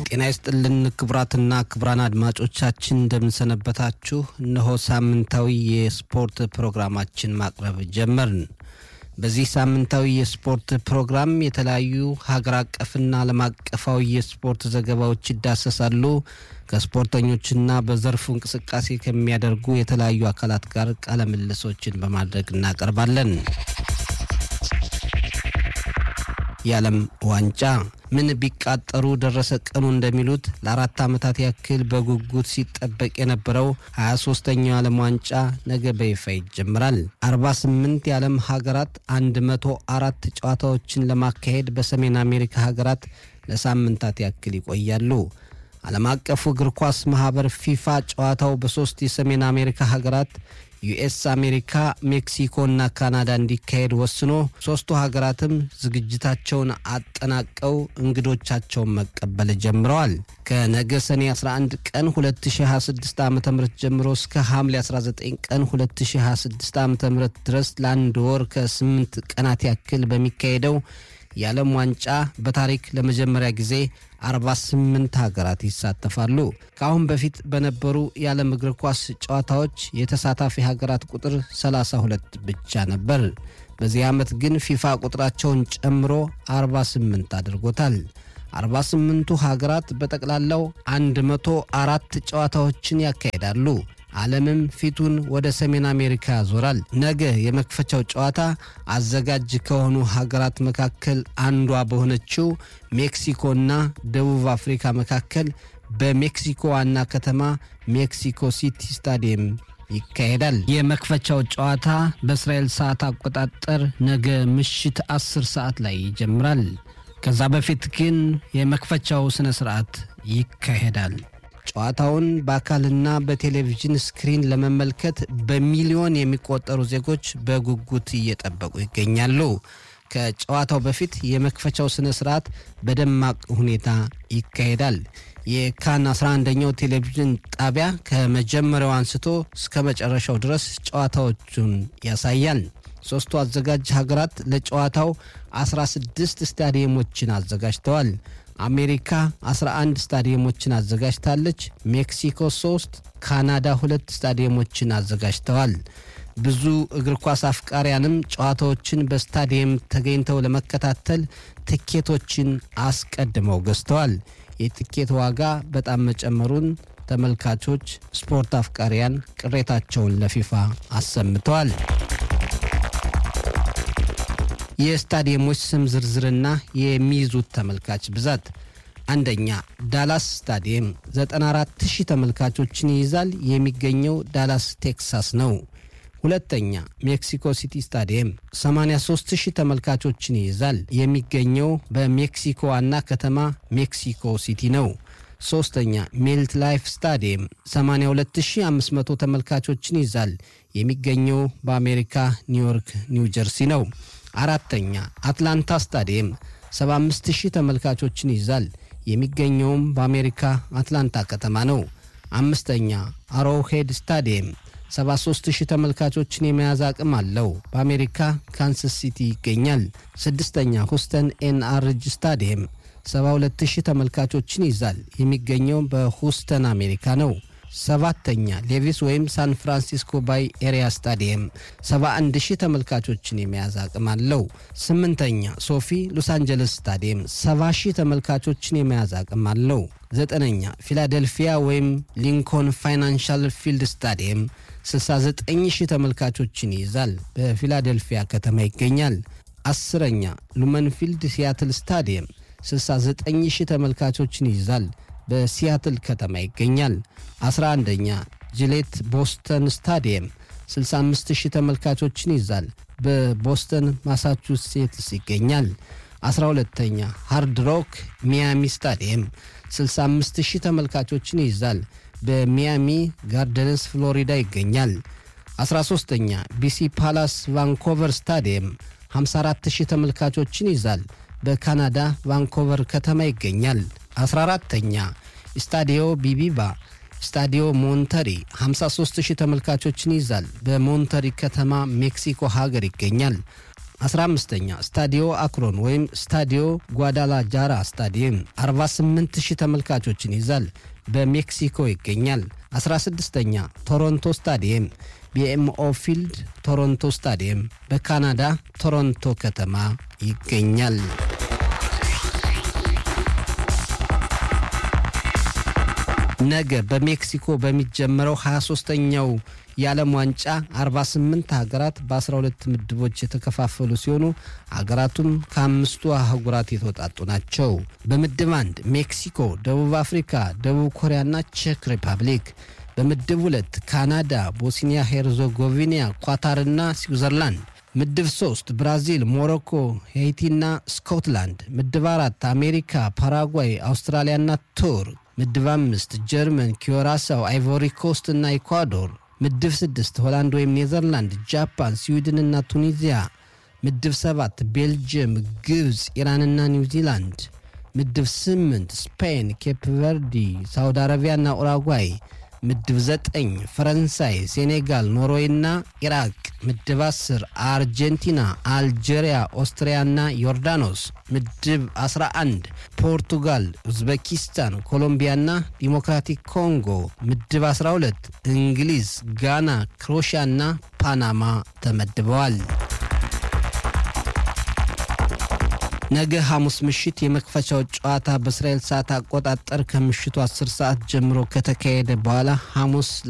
ጤና ይስጥልን ክቡራትና ክቡራን አድማጮቻችን እንደምንሰነበታችሁ። እነሆ ሳምንታዊ የስፖርት ፕሮግራማችን ማቅረብ ጀመርን። በዚህ ሳምንታዊ የስፖርት ፕሮግራም የተለያዩ ሀገር አቀፍና ዓለም አቀፋዊ የስፖርት ዘገባዎች ይዳሰሳሉ። ከስፖርተኞችና በዘርፉ እንቅስቃሴ ከሚያደርጉ የተለያዩ አካላት ጋር ቃለ ምልልሶችን በማድረግ እናቀርባለን። የዓለም ዋንጫ ምን ቢቃጠሩ ደረሰ ቀኑ እንደሚሉት ለአራት ዓመታት ያክል በጉጉት ሲጠበቅ የነበረው 23ተኛው የዓለም ዋንጫ ነገ በይፋ ይጀምራል። 48 የዓለም ሀገራት 104 ጨዋታዎችን ለማካሄድ በሰሜን አሜሪካ ሀገራት ለሳምንታት ያክል ይቆያሉ። ዓለም አቀፉ እግር ኳስ ማኅበር ፊፋ ጨዋታው በሦስት የሰሜን አሜሪካ ሀገራት ዩኤስ አሜሪካ፣ ሜክሲኮ እና ካናዳ እንዲካሄድ ወስኖ ሦስቱ ሀገራትም ዝግጅታቸውን አጠናቀው እንግዶቻቸውን መቀበል ጀምረዋል። ከነገ ሰኔ 11 ቀን 2026 ዓ ም ጀምሮ እስከ ሐምሌ 19 ቀን 2026 ዓ ም ድረስ ለአንድ ወር ከስምንት ቀናት ያክል በሚካሄደው የዓለም ዋንጫ በታሪክ ለመጀመሪያ ጊዜ 48 ሀገራት ይሳተፋሉ። ከአሁን በፊት በነበሩ የዓለም እግር ኳስ ጨዋታዎች የተሳታፊ ሀገራት ቁጥር 32 ብቻ ነበር። በዚህ ዓመት ግን ፊፋ ቁጥራቸውን ጨምሮ 48 አድርጎታል። 48ቱ ሀገራት በጠቅላላው 104 ጨዋታዎችን ያካሂዳሉ። ዓለምም ፊቱን ወደ ሰሜን አሜሪካ ያዞራል። ነገ የመክፈቻው ጨዋታ አዘጋጅ ከሆኑ ሀገራት መካከል አንዷ በሆነችው ሜክሲኮና ደቡብ አፍሪካ መካከል በሜክሲኮ ዋና ከተማ ሜክሲኮ ሲቲ ስታዲየም ይካሄዳል። የመክፈቻው ጨዋታ በእስራኤል ሰዓት አቆጣጠር ነገ ምሽት 10 ሰዓት ላይ ይጀምራል። ከዛ በፊት ግን የመክፈቻው ሥነ ሥርዓት ይካሄዳል። ጨዋታውን በአካልና በቴሌቪዥን ስክሪን ለመመልከት በሚሊዮን የሚቆጠሩ ዜጎች በጉጉት እየጠበቁ ይገኛሉ። ከጨዋታው በፊት የመክፈቻው ሥነ ሥርዓት በደማቅ ሁኔታ ይካሄዳል። የካን 11ኛው ቴሌቪዥን ጣቢያ ከመጀመሪያው አንስቶ እስከ መጨረሻው ድረስ ጨዋታዎቹን ያሳያል። ሦስቱ አዘጋጅ ሀገራት ለጨዋታው 16 ስታዲየሞችን አዘጋጅተዋል። አሜሪካ 11 ስታዲየሞችን አዘጋጅታለች። ሜክሲኮ 3፣ ካናዳ ሁለት ስታዲየሞችን አዘጋጅተዋል። ብዙ እግር ኳስ አፍቃሪያንም ጨዋታዎችን በስታዲየም ተገኝተው ለመከታተል ትኬቶችን አስቀድመው ገዝተዋል። የትኬት ዋጋ በጣም መጨመሩን ተመልካቾች፣ ስፖርት አፍቃሪያን ቅሬታቸውን ለፊፋ አሰምተዋል። የስታዲየሞች ስም ዝርዝርና የሚይዙት ተመልካች ብዛት አንደኛ ዳላስ ስታዲየም 94000 ተመልካቾችን ይይዛል። የሚገኘው ዳላስ ቴክሳስ ነው። ሁለተኛ ሜክሲኮ ሲቲ ስታዲየም 83000 ተመልካቾችን ይይዛል። የሚገኘው በሜክሲኮ ዋና ከተማ ሜክሲኮ ሲቲ ነው። ሶስተኛ ሜልት ላይፍ ስታዲየም 82500 ተመልካቾችን ይይዛል። የሚገኘው በአሜሪካ ኒውዮርክ ኒው ጀርሲ ነው። አራተኛ አትላንታ ስታዲየም 75000 ተመልካቾችን ይይዛል። የሚገኘውም በአሜሪካ አትላንታ ከተማ ነው። አምስተኛ አሮውሄድ ስታዲየም 73000 ተመልካቾችን የመያዝ አቅም አለው። በአሜሪካ ካንሳስ ሲቲ ይገኛል። ስድስተኛ ሁስተን ኤንአርጅ ስታዲየም 72000 ተመልካቾችን ይይዛል። የሚገኘው በሁስተን አሜሪካ ነው። ሰባተኛ ሌቪስ ወይም ሳን ፍራንሲስኮ ባይ ኤሪያ ስታዲየም 71 ሺህ ተመልካቾችን የመያዝ አቅም አለው። ስምንተኛ ሶፊ ሎስ አንጀለስ ስታዲየም 70 ሺህ ተመልካቾችን የመያዝ አቅም አለው። ዘጠነኛ ፊላደልፊያ ወይም ሊንኮን ፋይናንሻል ፊልድ ስታዲየም 69 ሺህ ተመልካቾችን ይይዛል። በፊላደልፊያ ከተማ ይገኛል። አስረኛ ሉመንፊልድ ሲያትል ስታዲየም 69 ሺህ ተመልካቾችን ይይዛል። በሲያትል ከተማ ይገኛል። 11ኛ ጅሌት ቦስተን ስታዲየም 65000 ተመልካቾችን ይዛል። በቦስተን ማሳቹሴትስ ይገኛል። 12ተኛ ሃርድ ሮክ ሚያሚ ስታዲየም 65000 ተመልካቾችን ይይዛል። በሚያሚ ጋርደንስ ፍሎሪዳ ይገኛል። 13ተኛ ቢሲ ፓላስ ቫንኮቨር ስታዲየም 54000 ተመልካቾችን ይዛል። በካናዳ ቫንኮቨር ከተማ ይገኛል። 14ተኛ ስታዲዮ ቢቢባ ስታዲዮ ሞንተሪ 53000 ተመልካቾችን ይዛል። በሞንተሪ ከተማ ሜክሲኮ ሀገር ይገኛል። 15ኛ ስታዲዮ አክሮን ወይም ስታዲዮ ጓዳላጃራ ስታዲየም 48 ሺህ ተመልካቾችን ይዛል። በሜክሲኮ ይገኛል። 16ኛ ቶሮንቶ ስታዲየም ቢኤምኦ ፊልድ ቶሮንቶ ስታዲየም በካናዳ ቶሮንቶ ከተማ ይገኛል። ነገ በሜክሲኮ በሚጀመረው 23ኛው የዓለም ዋንጫ 48 ሀገራት በ12 ምድቦች የተከፋፈሉ ሲሆኑ ሀገራቱም ከአምስቱ አህጉራት የተውጣጡ ናቸው። በምድብ አንድ ሜክሲኮ፣ ደቡብ አፍሪካ፣ ደቡብ ኮሪያና ቼክ ሪፐብሊክ በምድብ ሁለት ካናዳ፣ ቦስኒያ ሄርዞጎቪና፣ ኳታርና ስዊዘርላንድ ምድብ ሶስት ብራዚል፣ ሞሮኮ፣ ሄይቲና ስኮትላንድ። ምድብ አራት አሜሪካ፣ ፓራጓይ፣ አውስትራሊያና ቱርክ። ምድብ አምስት ጀርመን፣ ኪዮራሳው፣ አይቮሪ ኮስት እና ኢኳዶር። ምድብ ስድስት ሆላንድ ወይም ኔዘርላንድ፣ ጃፓን፣ ስዊድንና ቱኒዚያ። ምድብ ሰባት ቤልጅየም፣ ግብፅ፣ ኢራንና ኒውዚላንድ። ምድብ ስምንት ስፔን፣ ኬፕ ቨርዲ፣ ሳውዲ አረቢያና ኡራጓይ። ምድብ ዘጠኝ ፈረንሳይ፣ ሴኔጋል፣ ኖርዌይና ኢራቅ። ምድብ አስር አርጀንቲና፣ አልጄሪያ፣ ኦስትሪያና ዮርዳኖስ። ምድብ 11 ፖርቱጋል፣ ኡዝቤኪስታን፣ ኮሎምቢያና ዲሞክራቲክ ኮንጎ። ምድብ 12 እንግሊዝ፣ ጋና፣ ክሮሺያና ፓናማ ተመድበዋል። ነገ ሐሙስ ምሽት የመክፈቻው ጨዋታ በእስራኤል ሰዓት አቆጣጠር ከምሽቱ 10 ሰዓት ጀምሮ ከተካሄደ በኋላ ሐሙስ